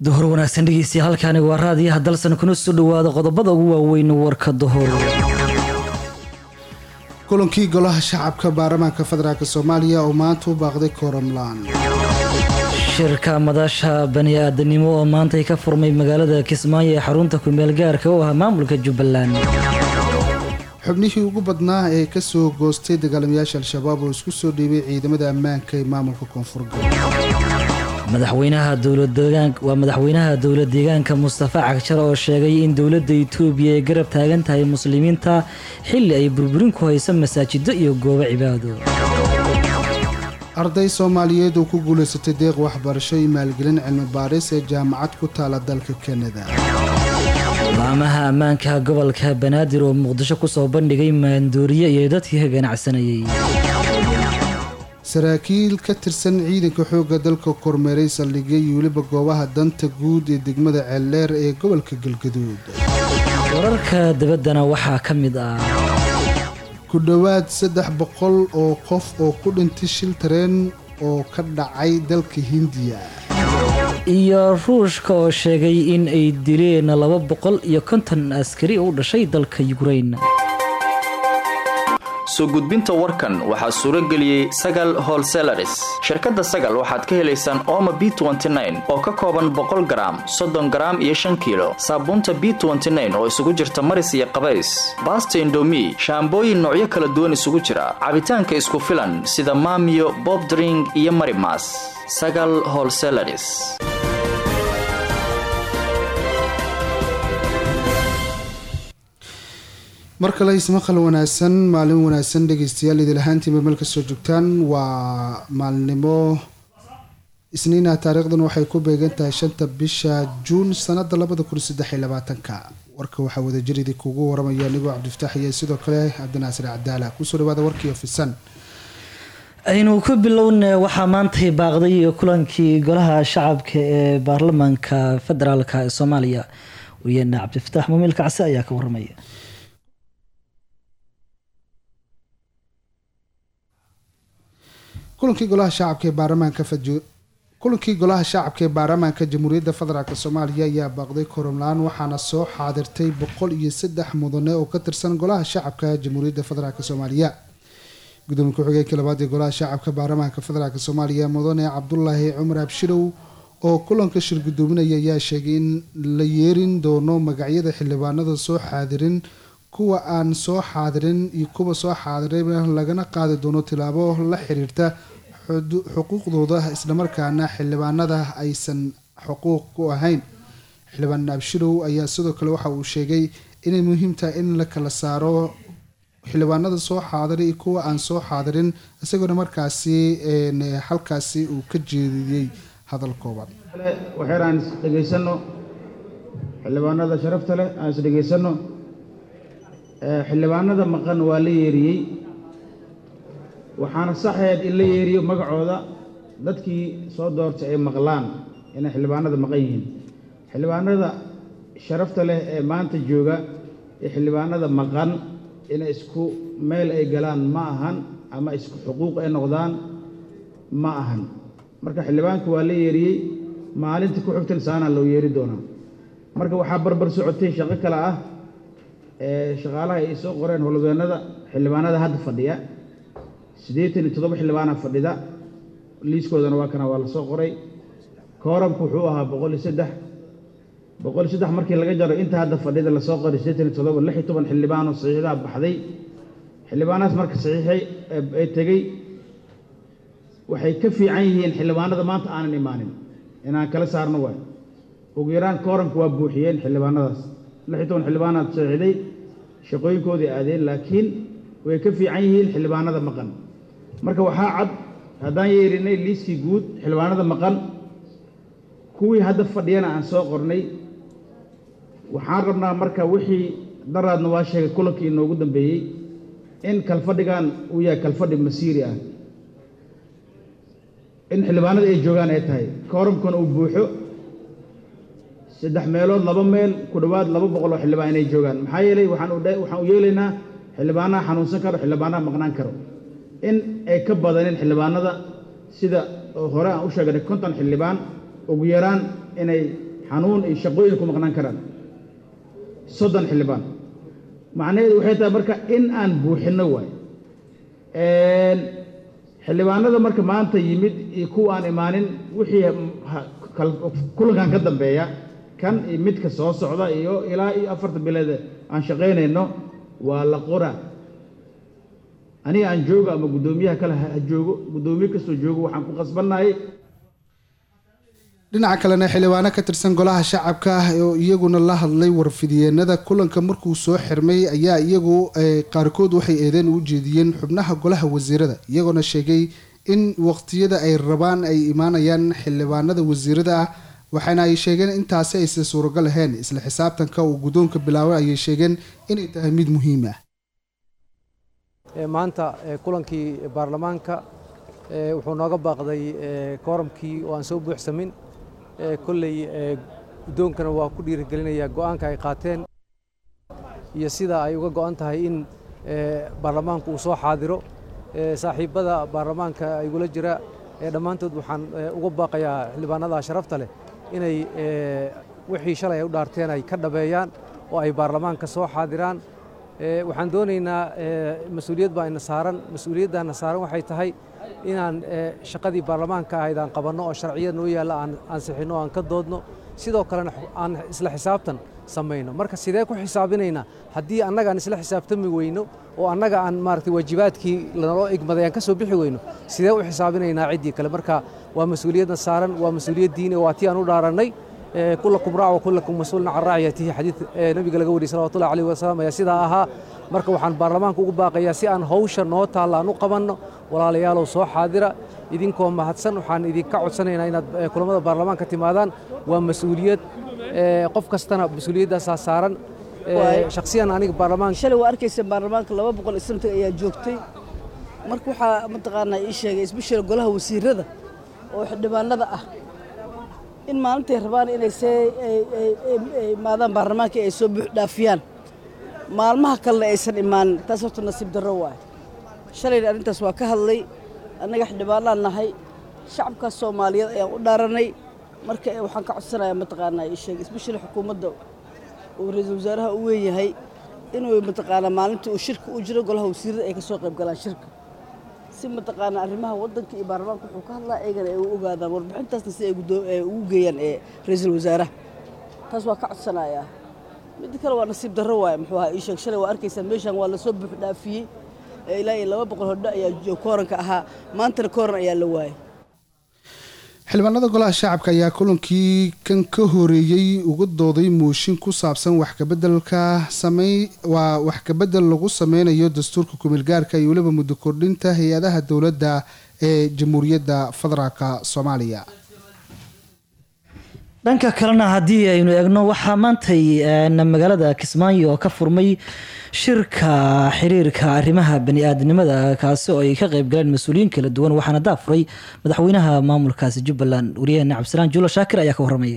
duhur wanaagsan dhegeystiya halkaani waa raadiyaha dalsan kuna soo dhowaada qodobada ugu waaweyn warka duhur kulankii golaha shacabka baarlamaanka federaalk soomaaliya oo maanta u baaqday kooramlaan shirka madasha bani aadanimo oo maantay ka furmay magaalada kismaayo ee xarunta kumeel gaarka u ah maamulka jubbaland xubnihii ugu badnaa ee ka soo goostay dagaalamayaasha al-shabaab oo isku soo dhiibay ciidamada ammaanka ee maamulka koonfur galbeed madaxweynaha waa madaxweynaha dowlad deegaanka mustafa cagjar oo sheegay in dowladda itoobiya ay garab taagan tahay muslimiinta xilli ay burburin ku hayso masaajido iyo goobo cibaado arday soomaaliyeed oo ku guulaysatay deeq waxbarasho iyo maalgelin cilmi baaris ee jaamacad ku taala dalka kanada laamaha ammaanka gobolka banaadir oo muqdisho kusoo bandhigay maandooriye iyo dadkii ka ganacsanayay saraakiil ka tirsan ciidanka xoogga dalka kormeeray saldhigya iyo weliba goobaha danta guud ee degmada ceeldheer ee gobolka galgaduud wararka dabaddana waxaa ka mid ah ku dhowaad saddex boqol oo qof oo ku dhintay shil tareen oo ka dhacay dalka hindiya iyo ruushka oo sheegay in ay dileen laba boqol iyo konton askari u dhashay dalka yukrain soo gudbinta warkan waxaa suuro geliyey sagal holselaris shirkadda sagal waxaad ka helaysaan ooma b oo ka kooban boqol garaam soddon garaam iyo shan kiilo saabuunta b oo isugu jirta maris iyo qabays baasta indomi shaambooyin noocyo kala duwan isugu jira cabitaanka isku filan sida maamiyo bobdring iyo marimas sagal holselaris mar kale ismaqal wanaagsan maalin wanaagsan dhegeystayaal idil ahaantiinba meel kasoo joogtaan waa maalnimo isniina taariikhdan waxay ku beegan tahay shanta bisha juun sanada labada kun saddex iyo labaatanka warka waxaa wadajiridi kugu waramaya anigoo cabdifataax iyo sidoo kale cabdinaasir cadaala kusoo dhawaada warkii ofisan aynu ku bilowna waxaa maantay baaqday kulankii golaha shacabka ee baarlamaanka federaalk ee soomaaliya wariyaena cabdifataax mumiil kacse ayaa ka waramaya kulankii golaha shacabka ee baarlamaanka kulankii golaha shacabka ee baarlamaanka jamhuuriyadda federaalk soomaaliya ayaa baaqday koromlaan waxaana soo xaadirtay boqol iyo saddex mudane oo ka tirsan golaha shacabka jamhuuriyadda federaalk soomaaliya gudoomiye ku-xigeenka labaad ee golaha shacabka baarlamaanka federaalk soomaaliya mudane cabdulaahi cumar abshirow oo kulanka shir gudoominaya ayaa sheegay in la yeerin doono magacyada xildhibaanada soo xaadirin kuwa aan soo xaadirin iyo kuwa soo xaadirayba lagana qaadi doono tilaabo la xiriirta xuquuqdooda islamarkaana xildhibaanada aysan xuquuq ku ahayn xildhibaan abshirow ayaa sidoo kale waxa uu sheegay inay muhiim tahay in la kala saaro xildhibaanada soo xaadiray iyo kuwa aan soo xaadirin isagoona markaasi halkaasi uu ka jeediyey hadal kooban waxyar aan isdhegaysano xildhibaanada sharafta leh aan isdhegaysano xildhibaanada maqan waa la yeeriyey waxaana saxeed in la yeeriyo magacooda dadkii soo doortay ay maqlaan inay xildhibaanada maqan yihiin xildhibaanada sharafta leh ee maanta jooga ee xildhibaanada maqan inay isku meel ay galaan ma ahan ama isku xuquuq ay noqdaan ma ahan marka xildhibaanka waa la yeeriyey maalinta ku xigtan saanaa loo yeeri doonaa marka waxaa barbar socotay shaqo kale ah shaqaalaha ay soo qoreen howlwadeennada xildhibaanada hadda fadhiya siddeetan iyo toddoba xildhibaana fadhida liiskoodana waa kana waa la soo qoray kooramku wuxuu ahaa boqol iyo saddex boqol iyo saddex markii laga jaro inta hadda fadhida lasoo qoray siddeetan iyo toddoba lix iyo toban xildhibaanoo saxiixdaa baxday xildhibaanahaas marka saxiixay ee tegey waxay ka fiican yihiin xildhibaanada maanta aanan imaanin inaan kala saarno waay ugu yaraan kooramku waa buuxiyeen xildhibaanadaas lix iyo toban xildhibaanaad saxiixday shaqooyinkoodii aadeen laakiin way ka fiican yihiin xildhibaanada maqan marka waxaa cad haddaan yeerinay liiskii guud xildhibaanada maqan kuwii hadda fadhiyana aan soo qornay waxaan rabnaa marka wixii daraadna waa sheegay kulankii inoogu dambeeyey in kalfadhigan uu yahay kalfadhi masiiri ah in xildhibaanada ay joogaan ay tahay kooramkuna uu buuxo saddex meelood laba meel ku dhowaad laba boqol oo xildhibaan inay joogaan maxaa yeelay waxaan u yeelaynaa xildhibaanaha xanuunsan karo xildhibaanaha maqnaan karo in ay ka badanin xildhibaanada sida hore aan u sheegnay konton xildhibaan ugu yaraan inay xanuun iyo shaqooyin ku maqnaan karaan soddon xildhibaan macnaheedu waxay tahay marka in aan buuxinno waay xildhibaanada marka maanta yimid iyo kuwa aan imaanin wixii kulankan ka dambeeya kan iyo midka soo socda iyo ilaa iyo afarta bileed aan shaqaynayno waa la qora aniga aan joogo ama guddoomiyaha kale ha joogo guddoomiye kastoo joogo waxaan ku qasbannahay dhinaca kalena xildhibaano ka tirsan golaha shacabka ah oo iyaguna la hadlay warfidiyeenada kulanka markuu soo xirmay ayaa iyagu qaarkood waxay eedeen u jeediyeen xubnaha golaha wasiirada iyagoona sheegay in waqtiyada ay rabaan ay imaanayaan xildhibaanada wasiirada ah waxaana ay sheegeen intaasi aysan suuragal ahayn isla xisaabtanka uu guddoonka bilaabay ayay sheegeen inay tahay mid muhiim ah maanta kulankii baarlamaanka wuxuu nooga baaqday kooramkii oo aan soo buuxsamin kolley guddoonkana waa ku dhiirigelinayaa go'aanka ay qaateen iyo sida ay uga go'an tahay in baarlamaanku uu soo xaadiro saaxiibbada baarlamaanka igula jira dhammaantood waxaan uga baaqayaa xildhibaanada sharafta leh inay wixii shalay ay u dhaarteen ay ka dhabeeyaan oo ay baarlamaanka soo xaadiraan waxaan doonaynaa mas-uuliyad baa ina saaran mas-uuliyaddaana saaran waxay tahay inaan shaqadii baarlamaanka ahayd aan qabanno oo sharciyad noo yaalla aan ansixinno aan ka doodno sidoo kalena aan isla xisaabtan samayno marka sidee ku xisaabinaynaa haddii annaga aan isla xisaabtami weyno oo annaga aan maaragtay waajibaadkii lanoo igmaday aan ka soo bixi weyno sidee u xisaabinaynaa ciddii kale marka waa mas-uuliyadna saaran waa mas-uuliyad diini waa tii aan u dhaarannay kulakum raac wa kulakum mas-uulun can raaciyatihi xadiid nabiga laga wariyay salawatullahi alayhi wasalam ayaa sidaa ahaa marka waxaan baarlamaanka ugu baaqayaa si aan hawsha noo taalla aan u qabanno walaalayaalow soo xaadira idinkoo mahadsan waxaan idinka codsanaynaa inaad kulamada baarlamaanka timaadaan waa mas-uuliyad qof kastana mas-uuliyaddaasaa saaran shakhsiyan aniga baarlamaanka shalay waa arkaysa baarlamaanka laba boqol iyo santig ayaa joogtay marka waxaa mataqaanaa ii sheegay isbishara golaha wasiirada oo xildhibaanada ah in maalintay rabaan inay see imaadaan baarlamaanka ay soo buux dhaafiyaan maalmaha kalena aysan imaanin taas horta nasiib darro waay shalayna arrintaas waa ka hadlay annaga xildhibaanaan nahay shacabkaas soomaaliyeed ayaan u dhaaranay marka waxaan ka codsanayaa mataqaanaa ii sheegay isbishara xukuumadda uu ra-iisul wasaaraha u weynyahay inuu mataqaanaa maalintii uu shirka u jiro golaha wasiirada ay ka soo qayb galaan shirka si mataqaanaa arrimaha waddanka iyo baarlamaanka wuxuu ka hadlaa eegana ay u ogaadaan warbixintaasna si ay ugu geeyaan ee ra-iisul wasaaraha taas waa ka codsanayaa midda kale waa nasiib darro waaye muxuu ahaa ii sheeg shalay waa arkaysaa meeshan waa lasoo buux dhaafiyey ilaa iyo laba boqol hodho ayaa kooranka ahaa maantana kooran ayaa la waayay xildhibaanada golaha shacabka ayaa kulankii kan ka horeeyey uga dooday mooshin ku saabsan wax kabedelka samey waa wax kabedel lagu sameynayo dastuurka kumeelgaarka iyo weliba muddo kordhinta hay-adaha dowladda ee jamhuuriyadda federaalk soomaaliya dhanka kalena haddii aynu eegno waxaa maantay magaalada kismaayo oo ka furmay shirka xiriirka arrimaha bani-aadnimada kaasi oo ay ka qeyb galeen mas-uuliyiin kala duwan waxaana daafuray madaxweynaha maamulkaasi jubbaland wariyaheena cabdisalaan juulo shaakir ayaa ka waramaya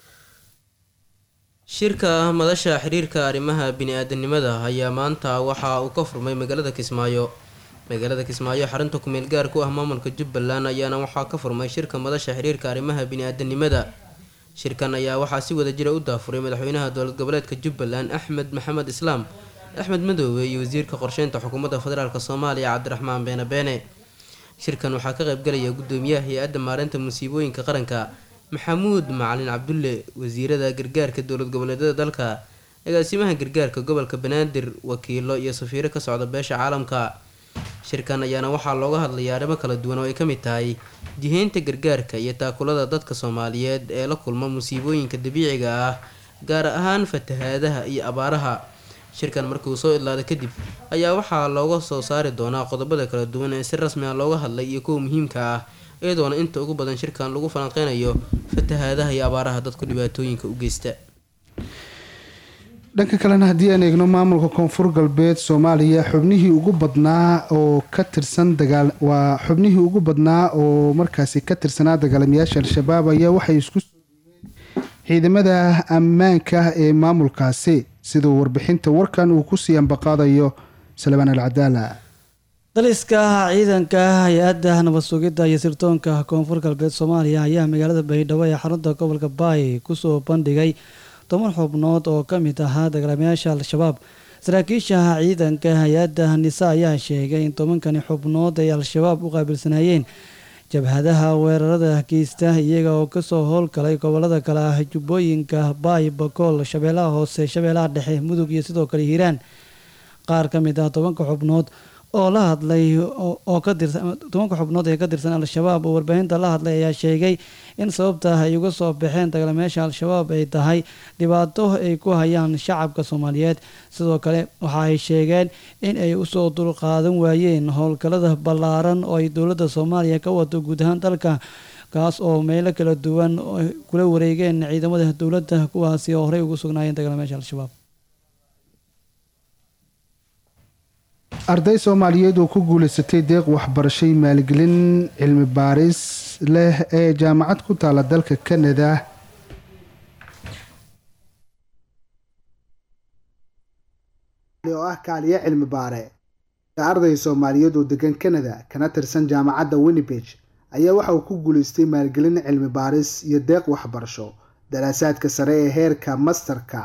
shirka madasha xiriirka arrimaha bini-aadanimada ayaa maanta waxa uu ka furmay magaalada kismaayo magaalada kismaayo xarunta kumeel gaar ku ah maamulka jubbaland ayaana waxaa ka furmay shirka madasha xiriirka arrimaha bini-aadanimada shirkan ayaa waxaa si wada jira u daafuray madaxweynaha dowlad goboleedka jubbaland axmed maxamed islaam axmed madoobe iyo wasiirka qorsheynta xukuumadda federaalk soomaaliya cabdiraxmaan beene beene shirkan waxaa ka qaybgalaya gudoomiyaha hay-adda maareynta musiibooyinka qaranka maxamuud macalin cabdulle wasiirada gargaarka dowlad goboleedyada dalka agaasimaha gargaarka gobolka banaadir wakiilo iyo safiiro ka socda beesha caalamka shirkan ayaana waxaa looga hadlayaa arrimo kala duwan oo ay ka mid tahay jiheynta gargaarka iyo taakulada dadka soomaaliyeed ee la kulma musiibooyinka dabiiciga ah gaar ahaan fatahaadaha iyo abaaraha shirkan markii uu soo idlaada kadib ayaa waxaa looga soo saari doonaa qodobada kala duwan ee si rasmi ah looga hadlay iyo kuwa muhiimka ah iyadoona inta ugu badan shirkan lagu falanqeynayo fatahaadaha iyo abaaraha dadku dhibaatooyinka u geysta dhanka kalena haddii aan eegno maamulka koonfur galbeed soomaaliya xubnihii ugu badnaa oo ka tirsan dagaal waa xubnihii ugu badnaa oo markaasi ka tirsanaa dagaalamayaasha al-shabaab ayaa waxay isku soo dhiibeen ciidamada ammaanka ee maamulkaasi siduu warbixinta warkan uu kusii ambaqaadayo salmaan al cadaala daliska ciidanka hay-adda nabad sugidda iyo sirdoonka koonfur galbeed soomaaliya ayaa magaalada baydhabo ee xarunta gobolka baay kusoo bandhigay toban xubnood oo ka mid ahaa dagaalamayaasha al-shabaab saraakiisha ciidanka hay-adda nisa ayaa sheegay in tobankani xubnood ay al-shabaab u qaabilsanaayeen jabhadaha weerarada geysta iyaga oo kasoo howlgalay gobolada kale ah jubbooyinka baay bakool shabeellaha hoose shabeellaha dhexe mudug iyo sidoo kale hiiraan qaar ka mid ah tobanka xubnood oo la hadlay oo ka tirsan tobanka xubnood ee ka tirsan al-shabaab oo warbaahinta la hadlay ayaa sheegay in sababta ay uga soo baxeen dagaalamayaasha al-shabaab ay tahay dhibaato ay ku hayaan shacabka soomaaliyeed sidoo kale waxa ay sheegeen in ay usoo dulqaadan waayeen howlgallada ballaaran oo ay dowladda soomaaliya ka wato guud ahaan dalka kaas oo meelo kala duwan kula wareegeen ciidamada dowladda kuwaasi oo horey ugu sugnaayeen dagaalamayaasha al-shabaab arday soomaaliyeed oo ku guulaysatay deeq waxbarashay maalgelin cilmi baaris leh ee jaamacad ku taala dalka kanada oo ah kaaliye cilmi baare arday soomaaliyeed oo degan kanada kana tirsan jaamacadda winnibeg ayaa waxa uu ku guulaystay maalgelin cilmi baaris iyo deeq waxbarasho daraasaadka sare ee heerka masterka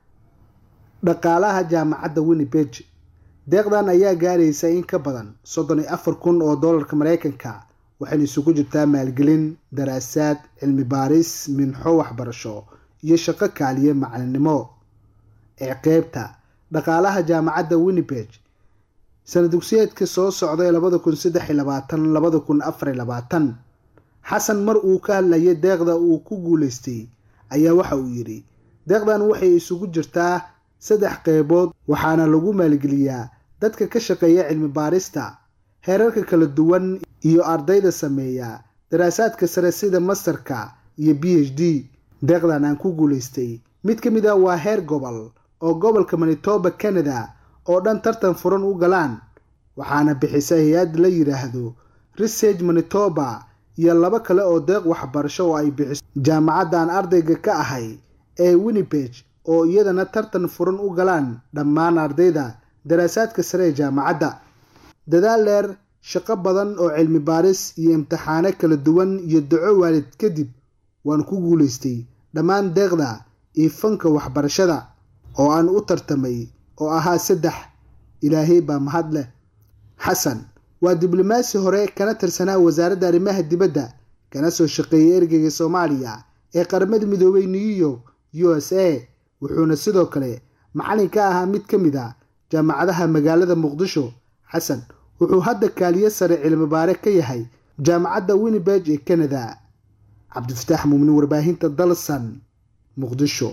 dhaqaalaha jaamacadda winnibeg deeqdan ayaa gaaraysa in ka badan soddon iyo afar kun oo doolarka mareykanka waxayna isugu jirtaa maalgelin daraasaad cilmi baaris minxo waxbarasho iyo shaqo kaaliye macalinimo ee qeybta dhaqaalaha jaamacadda winnibeg sanad dugsiyeedka soo socday labada kun saddex iyo labaatan labada kun afar iyo labaatan xasan mar uu ka hadlayay deeqda uu ku guulaystay ayaa waxa uu yidhi deeqdan waxay isugu jirtaa saddex qeybood waxaana lagu maalgeliyaa dadka ka shaqeeya cilmi baarista heerarka kala duwan iyo ardayda sameeya daraasaadka sare sida masterka iyo b h d deeqdan aan ku guulaystay mid ka mid ah waa heer gobol oo gobolka manitoba canada oo dhan tartan furan u galaan waxaana bixisa hay-ad la yidhaahdo research manitoba iyo laba kale oo deeq waxbarasho oo ay bixiso jaamacaddan ardayga ka ahay ee winnibeg oo iyadana tartan furan u galaan dhammaan ardayda daraasaadka sare ee jaamacadda dadaal dheer shaqo badan oo cilmi baaris iyo imtixaano kala duwan iyo daco waalid kadib waan ku guulaystay dhammaan deeqda iyo fanka waxbarashada oo aan u tartamay oo ahaa saddex ilaahay baa mahad leh xasan waa diblomaasi hore kana tirsanaa wasaaradda arrimaha dibadda kana soo shaqeeyay ergeyga soomaaliya ee qaramada midoobay new york u s a wuxuuna sidoo kale macalin ka ahaa mid ka mid a jaamacadaha magaalada muqdisho xasan wuxuu hadda kaaliye sare cilmi baare ka yahay jaamacadda winnibeg ee canada cabdifataax muumnin warbaahinta dalsan muqdisho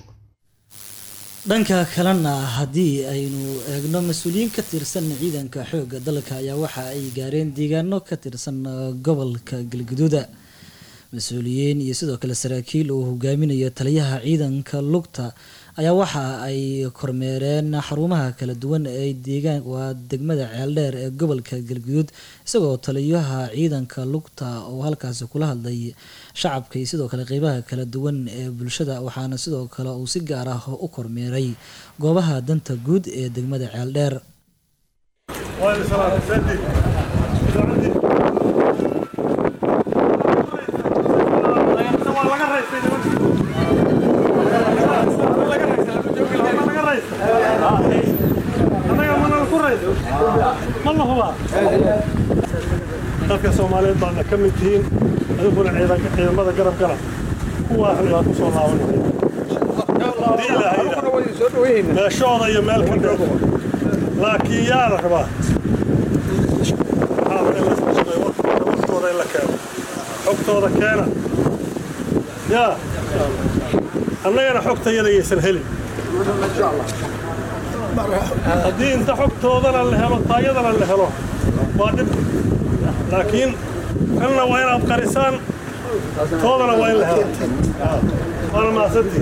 dhanka kalena haddii aynu eegno mas-uuliyiin ka tirsan ciidanka xoogga dalka ayaa waxa ay gaareen deegaano ka tirsan gobolka galguduuda mas-uuliyiin iyo sidoo kale saraakiil uu hogaaminayo taliyaha ciidanka lugta ayaa waxa ay kormeereen xarumaha kala duwan ee deegaan waa degmada ceeldheer ee gobolka galguduud isagoo taliyaha ciidanka lugta oo halkaasi kula hadlay shacabka iyo sidoo kale qeybaha kala duwan ee bulshada waxaana sidoo kale uu si gaar ah u kormeeray goobaha danta guud ee degmada ceeldheer dadka soomaaliyeed baadna ka mid tihiin adiguna ciidamada garab garab kuwaasna waa ku soo laabanmeeshooda iyo meel ka dheer laakiin yaa la rabaa waqtooda in la keeno xogtooda keena yaa annagana xogtayada yaysan helin haddii inta xogtoodana la helo taayadana la helo waa dhib laakiin kanna waa inaad qarisaan toodana waa in la helo waana mahadsantii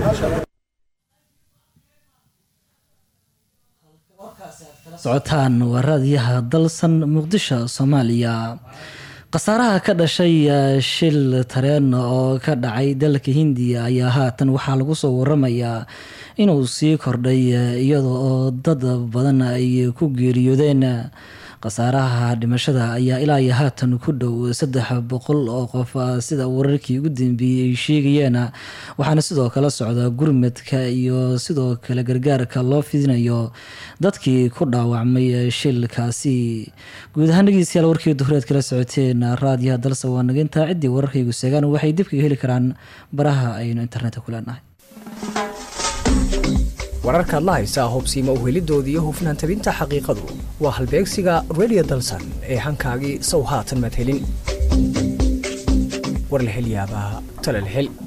socotaan waa raadiyaha dalsan muqdisho soomaaliya khasaaraha ka dhashay shil tareen oo ka dhacay dalka hindiya ayaa haatan waxaa lagu soo waramayaa inuu sii kordhay iyada oo dad badan ay ku geeriyoodeen khasaaraha dhimashada ayaa ilaa iyo haatan ku dhow saddex boqol oo qof sida wararkii ugu dambeeyey ay sheegayeen waxaana sidoo kale socda gurmadka iyo sidoo kale gargaarka loo fidinayo dadkii ku dhaawacmay shilkaasi guud ahaan dhegeystayaal warkii duhureed kala socoteen raadiyaha dalse waa naginta ciddii wararkaygu seegaan waxay dib kaga heli karaan baraha aynu internetka ku leenahay wararkaad la haysaa hubsiima uhelidooda iyo hufnaan tabinta xaqiiqadu waa halbeegsiga redio dalsan ee hankaagii sow haatan madhelin war la hel yaabaa tala la hel